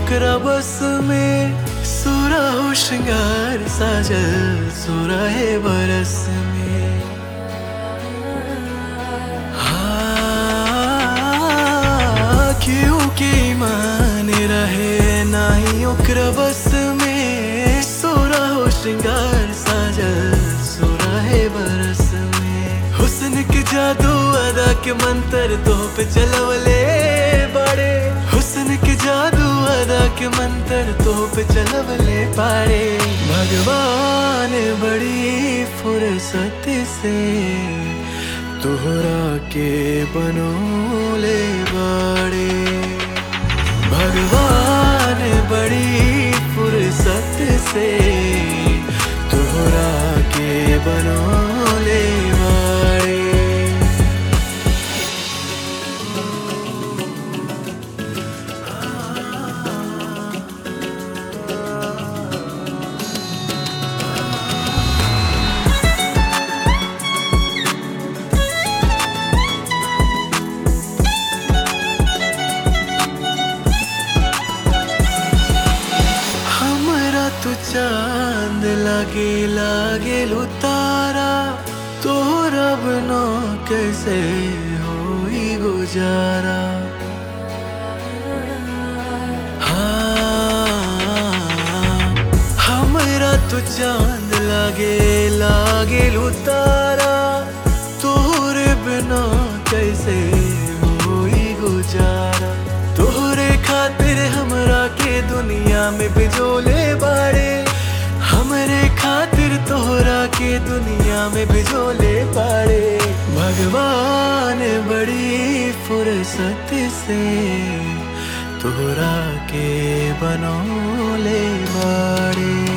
ओकरा बस में सुरा हो श्रृंगार साजल सुरा है बरस में हाँ, क्यों के ईमान रहे नाही ओकरा बस में सोरा हो श्रृंगार साजल सोरा है बरस में हुस्न के जादू अदा के मंत्र तो पे चलवले बड़े हुस्न के जादू अदा के मंत्र तो पे चलवले पारे भगवान बड़ी फुर्सत से तोहरा के बनोले बड़े भगवान बड़ी फुर्सत से तोहरा के बनोले बड़े हमरा तू चांद लागे लागे लो तारा तोहरा बिना कैसे होई गुजारा हाँ, हमरा तू चांद लागे लागे लो तारा तोहरे बिना कैसे होई गुजारा तोहरे खातिर हमरा के दुनिया में बिजोले बाड़े हमरे खातिर तोहरा के दुनिया में बिजोले बाड़े भगवान बड़ी फुर्सत से तोहरा के बनोले बाड़े